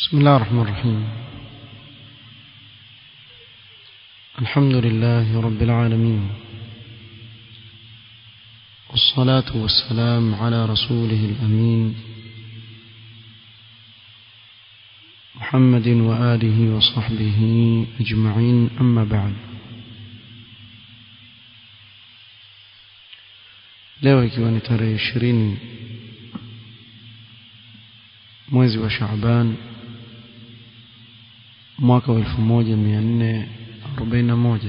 بسم الله الرحمن الرحيم الحمد لله رب العالمين والصلاة والسلام على رسوله الأمين محمد وآله وصحبه أجمعين أما بعد leo ikiwa ni tarehe ishirini mwezi wa Shaaban mwaka wa elfu moja mia nne arobaini na moja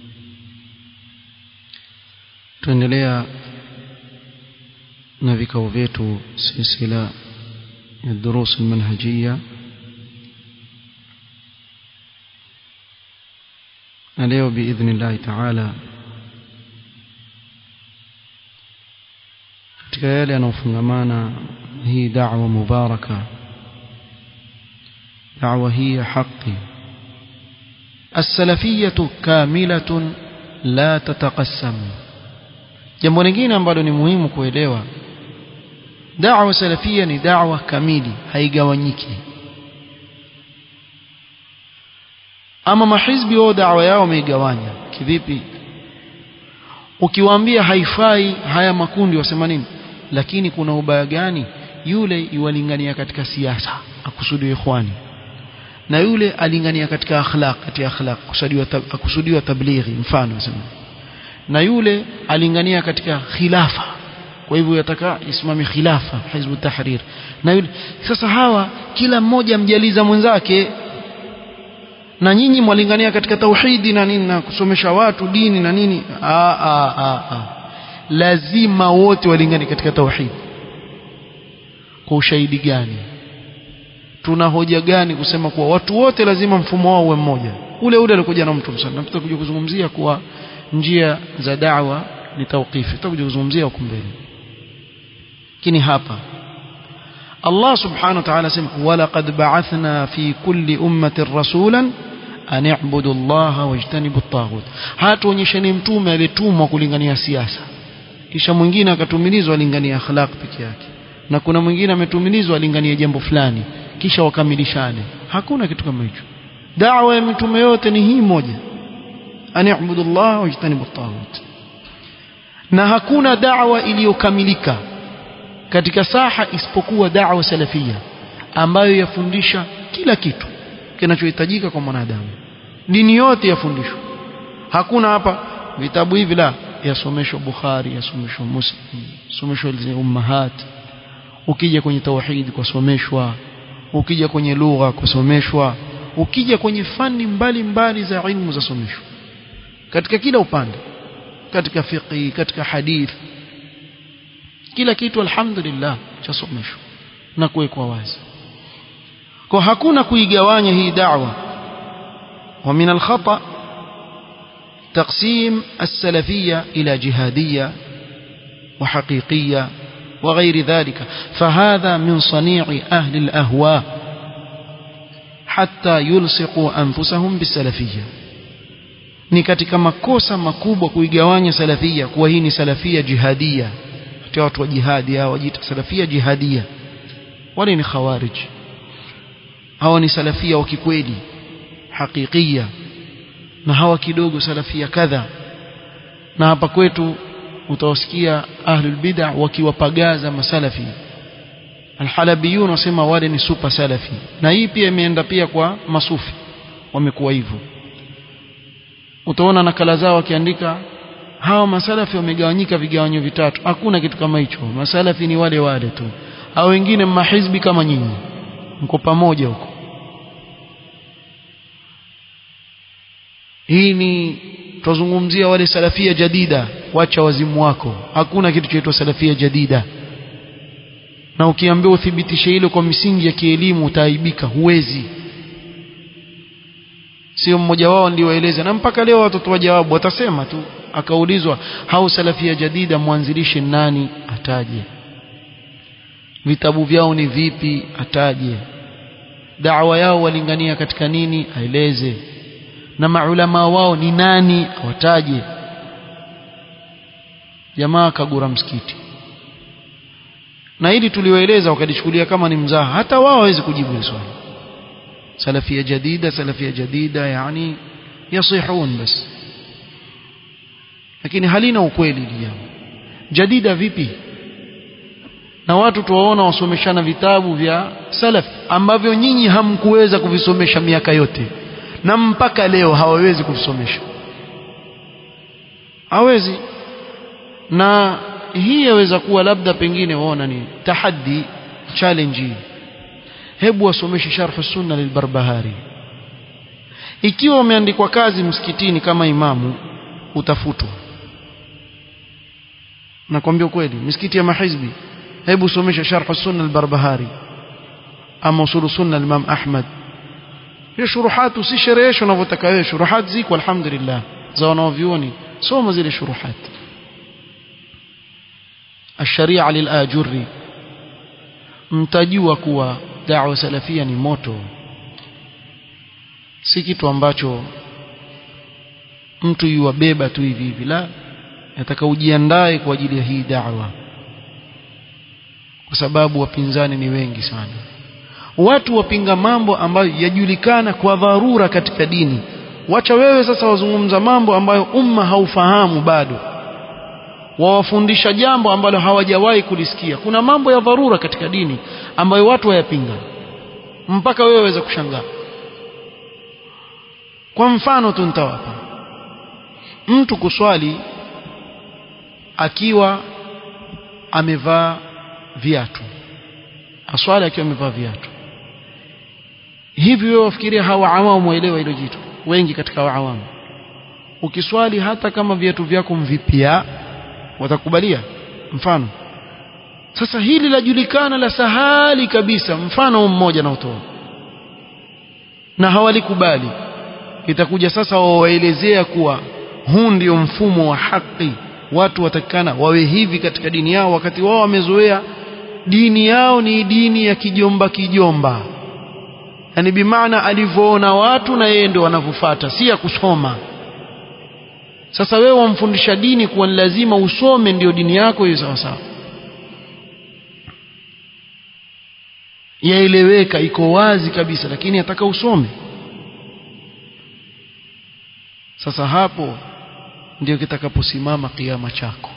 tuendelea na vikao vyetu silsila ya durus almanhajia na leo biidhni llahi taala katika yale yanayofungamana hii da'wa mubaraka da'wa hii ya haki السلفية كاملة لا تتقسم jambo lingine ambalo ni muhimu kuelewa da'wa salafia ni da'wa kamili haigawanyiki ama mahizbi wao da'wa yao wameigawanya kivipi ukiwaambia haifai haya makundi wasema nini lakini kuna ubaya gani yule yuwalingania katika siasa akusudiwa ikhwani na yule alingania katika akhlaq katika akhlaq kusudiwa akusudiwa tablighi mfano nasema na yule alingania katika khilafa kwa hivyo yataka isimame khilafa hizbu tahrir na yule sasa hawa kila mmoja mjaliza mwenzake na nyinyi mwalingania katika tauhidi na nini na kusomesha watu dini na nini a a a, a. lazima wote walingane katika tauhidi kwa ushahidi gani tuna hoja gani kusema kuwa watu wote lazima mfumo wao uwe mmoja ule ule alikuja na mtu sana tutakuja kuzungumzia kuwa njia za da'wa ni tawqifi tutakuja kuzungumzia huko mbele lakini hapa Allah subhanahu wa ta'ala sema walaqad ba'athna fi kulli ummatin rasulan an i'budu Allah wajtanibu at-taghut hatuonyesheni mtume aliyetumwa kulingania siasa kisha mwingine akatumilizwa alingania akhlaq peke yake na kuna mwingine ametumilizwa alingania jambo fulani kisha wakamilishane hakuna kitu kama hicho da'wa ya mitume yote ni hii moja an i'budu Allah wajtanibu at-taghut na hakuna da'wa iliyokamilika katika saha isipokuwa da'wa salafia ambayo yafundisha kila kitu kinachohitajika kwa mwanadamu dini yote yafundishwa hakuna hapa vitabu hivi la yasomeshwa Bukhari yasomeshwa Muslim yasomeshwa ummahat ukija kwenye tauhid kusomeshwa ukija kwenye lugha kusomeshwa ukija kwenye fani mbali mbali za ilmu za someshwa katika kila upande katika fiqh katika hadith kila kitu alhamdulillah chasomeshwa na kuwekwa wazi kwa hakuna kuigawanya hii da'wa wa min al-khata تقسيم السلفية إلى جهادية وحقيقية وغير ذلك فهذا من صنيع أهل الأهواء حتى يلصقوا أنفسهم بالسلفية ni katika makosa makubwa kuigawanya salafia kuwa hii ni salafia jihadia hata watu wa jihadi hao wajiita salafia jihadia wale ni khawarij hawa ni salafia wa kikweli hakikia na hawa kidogo salafia kadha na hapa kwetu utawasikia ahlul bid'ah wakiwapagaza masalafi alhalabiyun wasema wale ni super salafi na hii pia imeenda pia kwa masufi wamekuwa hivyo utaona nakala zao wakiandika hawa masalafi wamegawanyika vigawanyo vitatu hakuna kitu kama hicho masalafi ni wale wale tu au wengine mahizbi kama nyinyi mko pamoja huko hii ni tuzungumzia wale salafia jadida wacha wazimu wako hakuna kitu chaitwa salafia jadida na ukiambiwa uthibitishe hilo kwa misingi ya kielimu utaaibika huwezi sio mmoja wao ndio waeleza na mpaka leo watoto wa jawabu watasema tu akaulizwa hao salafia jadida mwanzilishi nani ataje vitabu vyao ni vipi ataje da'wa yao walingania katika nini aeleze na maulama wao ni nani wataje jamaa kagura msikiti na hili tuliwaeleza wakalichukulia kama ni mzaha hata wao hawezi kujibu hili swali salafia jadida salafia jadida yani yasihun bas lakini halina ukweli jambo jadida vipi na watu tuwaona wasomeshana vitabu vya salaf ambavyo nyinyi hamkuweza kuvisomesha miaka yote na mpaka leo hawawezi kuvisomesha hawezi na hii yaweza kuwa labda pengine waona ni tahaddi challenge hii hebu wasomeshe sharh sunna lilbarbahari ikiwa umeandikwa kazi msikitini kama imamu utafutwa nakwambia kweli misikiti ya mahizbi hebu somesha sharh sunna al-barbahari ama usul sunna al-imam ahmad hiyo shuruhat usisherehesha unavyotaka wewe shuruhat ziko alhamdulillah za wanaovioni soma zile shuruhat الشريعه للآجري mtajua kuwa da'wa salafia ni moto si kitu ambacho mtu yuwabeba tu hivi hivi la nataka ujiandae kwa ajili ya hii da'wa kwa sababu wapinzani ni wengi sana watu wapinga mambo ambayo yajulikana kwa dharura katika dini wacha wewe sasa wazungumza mambo ambayo umma haufahamu bado wawafundisha jambo ambalo hawajawahi kulisikia kuna mambo ya dharura katika dini ambayo watu wayapinga mpaka wewe waweza kushangaa kwa mfano tu nitawapa mtu kuswali akiwa amevaa viatu aswali akiwa amevaa viatu hivi wewe wafikiria hawa awamu waelewa hilo jitu wengi katika awamu ukiswali hata kama viatu vyako mvipya watakubalia mfano sasa hili lajulikana la sahali kabisa mfano mmoja na utoa na hawalikubali itakuja sasa wawaelezea kuwa huu ndio mfumo wa haki watu watakikana wawe hivi katika dini yao wakati wao wamezoea dini yao ni dini ya kijomba kijomba yani bimaana alivyoona watu na yeye ndio wanavyofuata si ya kusoma sasa wewe wamfundisha dini kuwa ni lazima usome ndio dini yako hiyo sawa sawa yaeleweka iko wazi kabisa lakini ataka usome sasa hapo ndio kitakaposimama kiama chako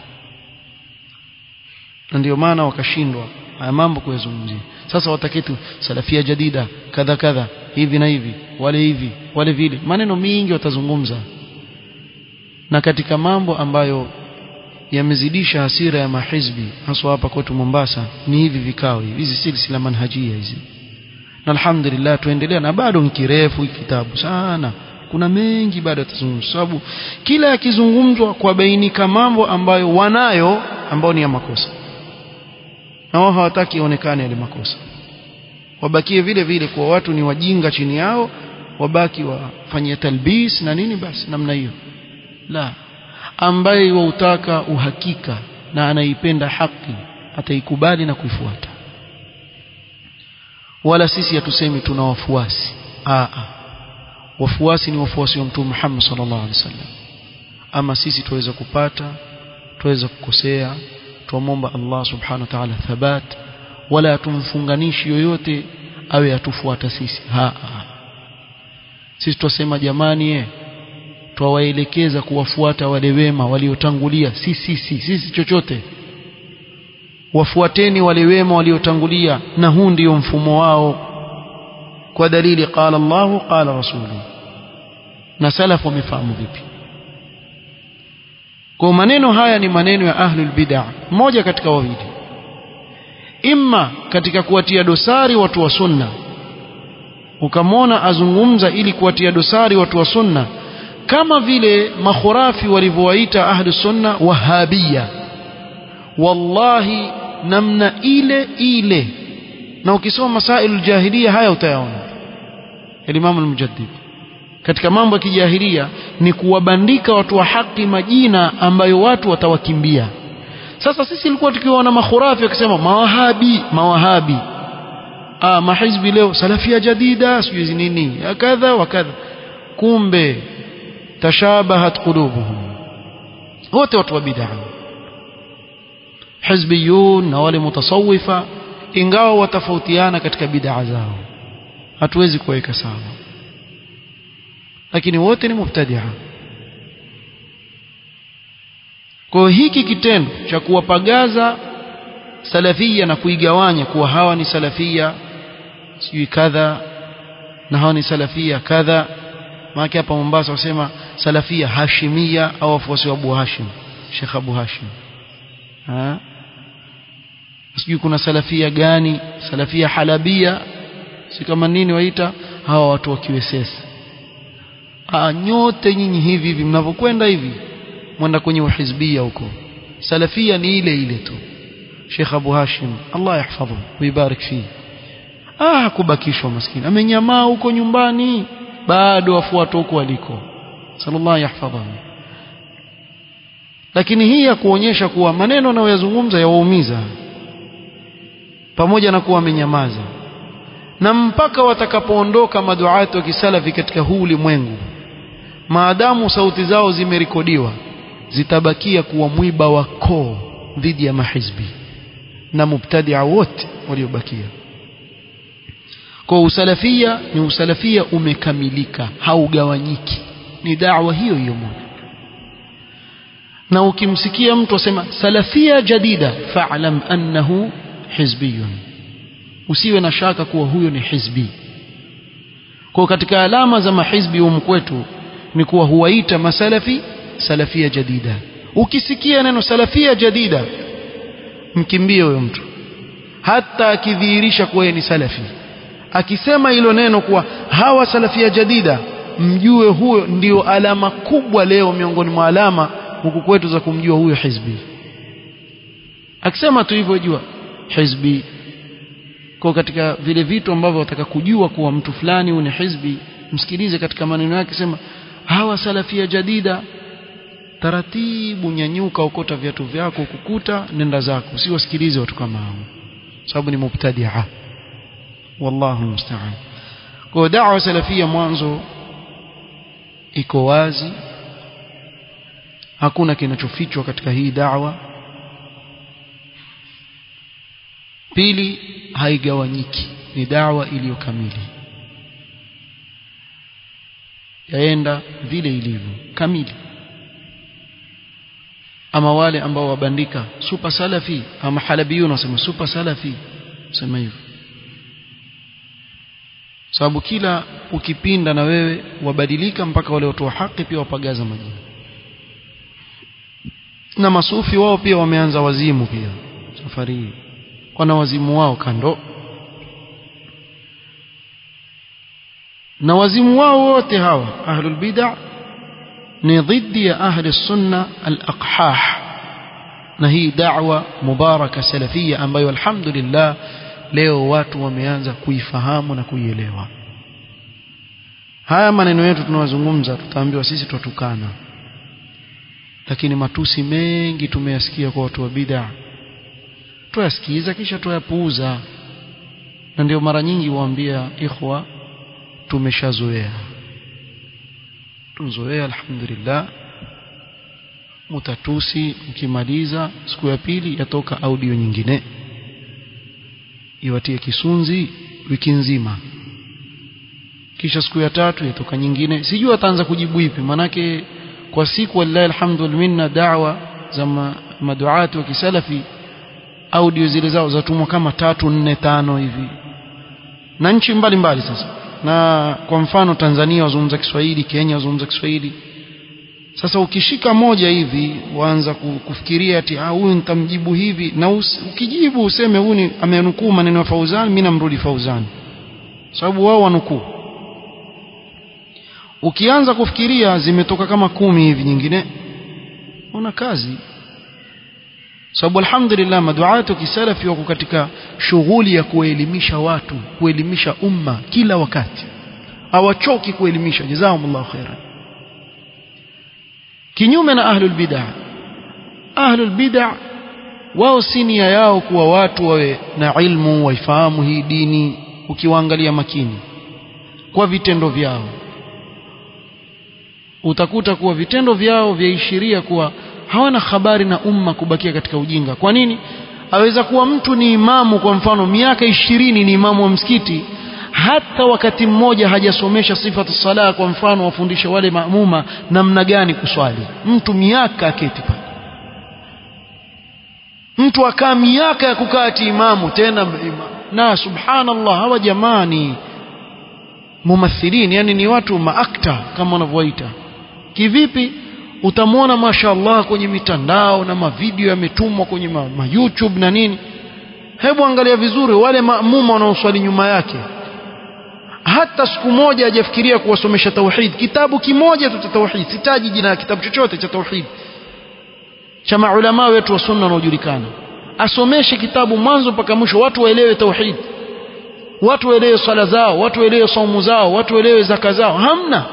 na ndio maana wakashindwa haya mambo kuyazungumzia sasa wataketu salafia jadida kadha kadha hivi na hivi wale hivi wale vile maneno mingi watazungumza na katika mambo ambayo yamezidisha hasira ya mahizbi haswa hapa kwetu Mombasa ni hivi vikao hivi hizi silsila manhajia hizi na alhamdulillah tuendelea na bado ni kirefu kitabu sana kuna mengi bado yatazungumzwa sababu kila yakizungumzwa kwa bainika mambo ambayo wanayo ambao ni ya makosa na wao hawataki ionekane yale makosa wabakie vile vile kwa watu ni wajinga chini yao wabaki wafanyia talbis na nini basi namna hiyo la ambaye wautaka uhakika na anaipenda haki ataikubali na kuifuata wala sisi hatusemi tuna wafuasi a wafuasi ni wafuasi wa mtume Muhammad sallallahu alaihi wasallam ama sisi tuweza kupata tuweza kukosea tuomba Allah subhanahu wa ta'ala thabat wala tumfunganishi yoyote awe atufuata sisi ha, ha. sisi twasema jamani eh twawaelekeza kuwafuata wale wema waliotangulia si sisi sisi chochote wafuateni wale wema waliotangulia na huu ndio mfumo wao kwa dalili qala Allahu qala rasulu na salafu wamefahamu vipi kwa maneno haya ni maneno ya ahlul bid'ah mmoja katika wawili imma katika kuwatia dosari watu wa sunna ukamwona azungumza ili kuwatia dosari watu wa sunna kama vile makhurafi walivyowaita ahlu sunna wahabia wallahi namna ile ile na ukisoma masailu jahiliya haya utayaona Imam al-Mujaddid katika mambo ya kijahilia ni kuwabandika watu wa haki majina ambayo watu watawakimbia sasa sisi ilikuwa tukiwaona makhurafi wakisema mawahabi mawahabi ah mahizbi leo salafia jadida sijui nini kadha wa kadha kumbe tashabahat qulubuhum wote watu wa bid'a hizbiyun na wale mutasawifa ingawa watafautiana katika bid'a zao hatuwezi kuweka sawa lakini wote ni mubtadia kwa hiki kitendo cha kuwapagaza salafia na kuigawanya kuwa hawa ni salafia sijui kadha na hawa ni salafia kadha maana hapa Mombasa wasema salafia hashimia au wafuasi wa Abu Hashim Sheikh Abu Hashim ha sijui kuna salafia gani salafia halabia si kama nini waita hawa watu wa kiwesesi ah nyote nyinyi hivi hivi mnavyokwenda hivi mwenda kwenye uhizbia huko salafia ni ile ile tu Sheikh Abu Hashim Allah yahfadhu wibarik fi ah kubakishwa maskini amenyamaa huko nyumbani bado wafuata huko waliko sallallahu yahfadhu lakini hii ya kuonyesha kuwa maneno anayoyazungumza yawaumiza pamoja na kuwa amenyamaza na mpaka watakapoondoka maduati wa kisalafi katika huu ulimwengu maadamu sauti zao zimerekodiwa zitabakia kuwa mwiba wa koo dhidi ya mahizbi na mubtadia wote waliobakia kwa usalafia ni usalafia umekamilika haugawanyiki ni da'wa hiyo hiyo moja na ukimsikia mtu asema salafia jadida fa'lam annahu hizbiyun usiwe na shaka kuwa huyo ni hizbi kwa katika alama za mahizbi humu kwetu ni kuwa huwaita masalafi salafia jadida ukisikia neno salafia jadida mkimbie huyo mtu hata akidhihirisha kuwa ni salafi akisema hilo neno kuwa hawa salafia jadida mjue huyo ndio alama kubwa leo miongoni mwa alama huku kwetu za kumjua huyo hizbi akisema tu hivyo jua hizbi kwa katika vile vitu ambavyo wataka kujua kuwa mtu fulani huyu ni hizbi msikilize katika maneno yake sema hawa salafia jadida taratibu nyanyuka ukota viatu vyako kukuta nenda zako usiwasikilize watu kama hao sababu ni mubtadia wallahu musta'an kwa da'wa salafia mwanzo iko wazi hakuna kinachofichwa katika hii da'wa pili haigawanyiki ni da'wa iliyo kamili yaenda vile ilivyo kamili ama wale ambao wabandika super salafi ama halabiyun wasema super salafi sema hivyo sababu kila ukipinda na wewe wabadilika mpaka wale watu wa haki pia wapagaza majina na masufi wao pia wameanza wazimu pia safari hii wana wazimu wao kando na wazimu wao wote hawa ahlul bid'ah ni dhidi ya ahli sunna al-aqhah na hii da'wa mubaraka salafia ambayo alhamdulillah leo watu wameanza kuifahamu na kuielewa haya maneno yetu tunawazungumza tutaambiwa sisi twatukana lakini matusi mengi tumeyasikia kwa watu wa bid'a tuyasikiza kisha tuyapuuza na ndio mara nyingi waambia ikhwa tumeshazoea tuzoea alhamdulillah mutatusi mkimaliza siku ya pili yatoka audio nyingine iwatie kisunzi wiki nzima kisha siku ya tatu yatoka nyingine sijui ataanza kujibu ipi manake kwa siku wallahi alhamdulillah minna da'wa za maduati wa kisalafi audio zile zao zatumwa kama tatu nne tano hivi na nchi mbalimbali sasa na kwa mfano Tanzania wazungumza Kiswahili Kenya wazungumza Kiswahili sasa ukishika moja hivi waanza kufikiria ati ah huyu nitamjibu hivi na us, ukijibu useme huyu amenukuu maneno ya Fauzan mimi namrudi Fauzan sababu wao wanukuu ukianza kufikiria zimetoka kama kumi hivi nyingine una kazi sababu alhamdulillah maduatu kisalafi wako katika shughuli ya kuelimisha watu kuelimisha umma kila wakati hawachoki kuelimisha jazakumullahu khairan kinyume na ahlul bid'ah ahlul bid'ah wao si nia yao kuwa watu wawe na ilmu waifahamu hii dini ukiwaangalia makini kwa vitendo vyao utakuta kuwa vitendo vyao vyaishiria kuwa hawana habari na umma kubakia katika ujinga kwa nini aweza kuwa mtu ni imamu kwa mfano miaka ishirini ni imamu wa msikiti hata wakati mmoja hajasomesha sifatu sala kwa mfano wafundishe wale maamuma namna gani kuswali mtu miaka aketi pale mtu akaa miaka ya kukaa ati imamu tena na subhanallah hawa jamani mumathilin yani ni watu maakta kama wanavyoita kivipi utamwona mashaallah kwenye mitandao na mavideo yametumwa kwenye ma, ma YouTube na nini hebu angalia vizuri wale maamuma wanaoswali nyuma yake hata siku moja hajafikiria kuwasomesha tauhid kitabu kimoja tu cha tauhid sitaji jina la kitabu chochote cha tauhid cha maulama wetu wa sunna wanaojulikana asomeshe kitabu mwanzo mpaka mwisho watu waelewe tauhid watu waelewe swala zao watu waelewe saumu zao watu waelewe zaka zao hamna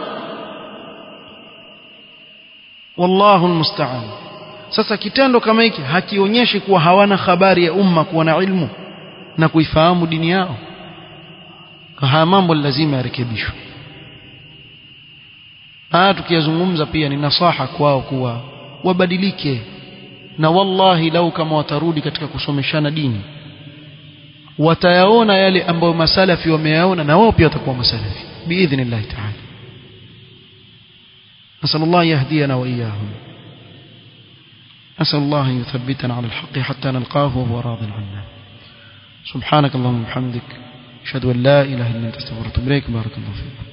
wallahu almusta'an sasa kitendo kama hiki hakionyeshi kuwa hawana habari ya umma kuwa na ilmu na kuifahamu dini yao haya mambo lazima yarekebishwe haya tukiyazungumza pia ni nasaha kwao kuwa wabadilike na wallahi lau kama watarudi katika kusomeshana dini watayaona yale ambayo masalafi wameyaona na wao pia watakuwa masalafi biidhnillahi taala نسأل الله يهدينا وإياهم نسأل الله أن يثبتنا على الحق حتى نلقاه وهو راض عنا سبحانك اللهم وبحمدك أشهد أن لا إله إلا أنت استغفرك وأتوب إليك بارك الله فيك